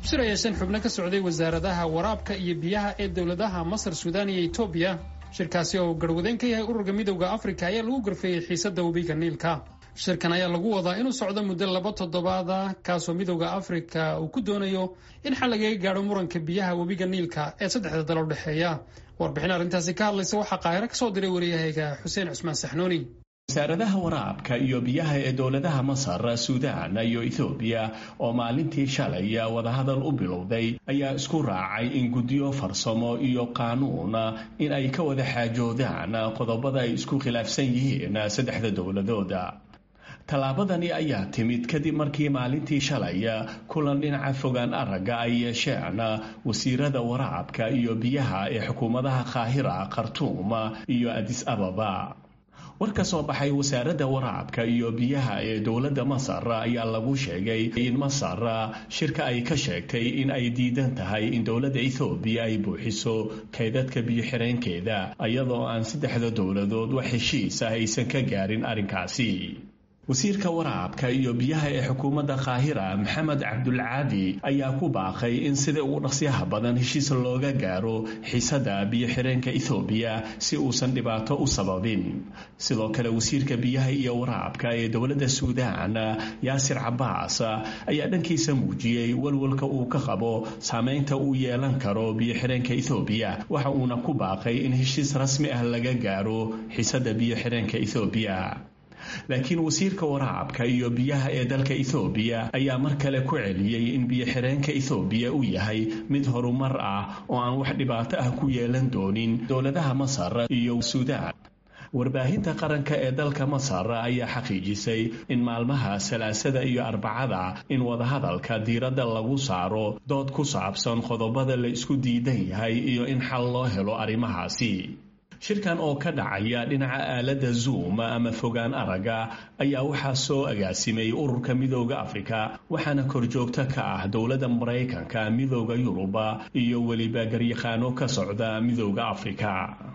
shir ayaysan xubno ka socday wasaaradaha waraabka iyo biyaha ee dowladaha masar suudaan iyo etoobiya shirkaasi oo garhwadeen ka yahay ururka midowda afrika ayaa lagu garfeeyey xiisadda webiga niilka shirkan ayaa lagu wadaa inuu socdo muddo laba toddobaada kaasoo midowda afrika uu ku doonayo in xal lagaga gaadho muranka biyaha webiga niilka ee saddexda dal u dhexeeya warbixin arrintaasi ka hadlaysa waxaa qaahiro ka soo diray wariyahayga xuseen cusmaan saxnuuni wasaaradaha waraabka iyo biyaha ee dowladaha masar suudaan iyo ethoobiya oo maalintii shalay wadahadal u bilowday ayaa isku raacay in guddiyo farsamo iyo qaanuun in ay ka wada xaajoodaan qodobada ay isku khilaafsan yihiin saddexda dowladooda tallaabadani ayaa timid kadib markii maalintii shalay kulan dhinaca fogaan aragga ay yeesheen wasiirada waraabka iyo biyaha ee xukuumadaha qaahira khartuum iyo adis ababa war ka soo baxay wasaaradda waraabka iyo biyaha ee dowladda masar ayaa lagu sheegay in masar shirka ay ka sheegtay in ay diidan tahay in dowladda ethoobiya ay buuxiso kaydadka biyo-xireenkeeda iyadoo aan saddexda dowladood wax heshiis ah aysan ka gaarin arrinkaasi wasiirka waraabka iyo biyaha ee xukuumadda qaahira maxamed cabdulcaadi ayaa ku baaqay in sida ugu dhaqsyaha badan heshiis looga gaaro xiisadda biyo-xireenka ethoobiya si uusan dhibaato u sababin sidoo kale wasiirka biyaha iyo waraabka ee dowladda suudaan yaasir cabaas ayaa dhankiisa muujiyey walwalka uu ka qabo saameynta uu yeelan karo biyo-xireenka ethoobiya waxa uuna ku baaqay in heshiis rasmi ah laga gaaro xiisadda biyo-xireenka ethoobiya laakiin wasiirka waraabka iyo biyaha ee dalka ethoobiya ayaa mar kale ku celiyey in biyo-xireenka ethoobiya uu yahay mid horumar ah oo aan wax dhibaato ah ku yeelan doonin dowladaha masar iyo suudaan warbaahinta qaranka ee dalka masar ayaa xaqiijisay in maalmaha salaasada iyo arbacada in wadahadalka diiradda lagu saaro dood ku saabsan qodobada la isku diidan yahay iyo in xal loo helo arrimahaasi shirkan oo ka dhacaya dhinaca aaladda zoom ama fogaan aragga ayaa waxaa soo agaasimay ururka midooda afrika waxaana korjoogto ka ah dowladda maraykanka midooda yuruba iyo weliba garyaqaano ka socda midooda afrika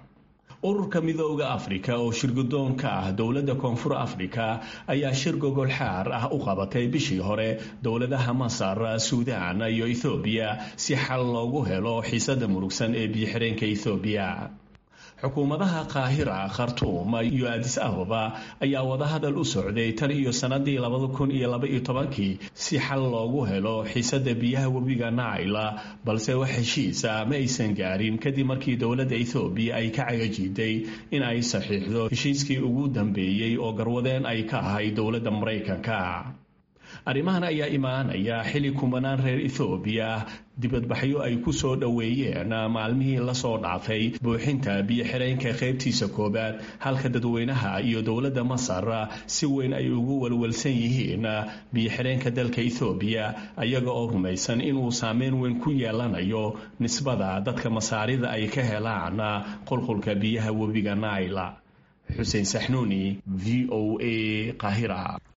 ururka midooda afrika oo shirgudoon ka ah dowladda koonfur afrika ayaa shir gogol xaar ah u qabatay bishii hore dowladaha masar suudaan iyo ethoobiya si xal loogu helo xiisada murugsan ee biyo-xireenka ethoobiya xukuumadaha qaahira khartuum iyo adis ababa ayaa wadahadal u socday tan iyo sannadii labada kun iyo laba iyo tobankii si xal loogu helo xiisadda biyaha webiga naila balse wax heshiisa ma aysan gaarin kadib markii dowladda ethoobiya ay ka cagajiiday in ay saxiixdo heshiiskii ugu dambeeyey oo garwadeen ay ka ahay dowladda maraykanka arrimahan ayaa imaanaya xili kumanaan reer ethoobiya dibadbaxyo ay ku soo dhoweeyeen maalmihii lasoo dhaafay buuxinta biyo-xireenka qaybtiisa koowaad halka dadweynaha iyo dowladda masar si weyn ay ugu walwalsan yihiin biyo-xireenka dalka ethoobiya ayaga oo rumaysan inuu saameyn weyn ku yeelanayo nisbada dadka masaarida ay ka helaan qulqulka biyaha webiga naila xuseen saxnuuni v o a qaahira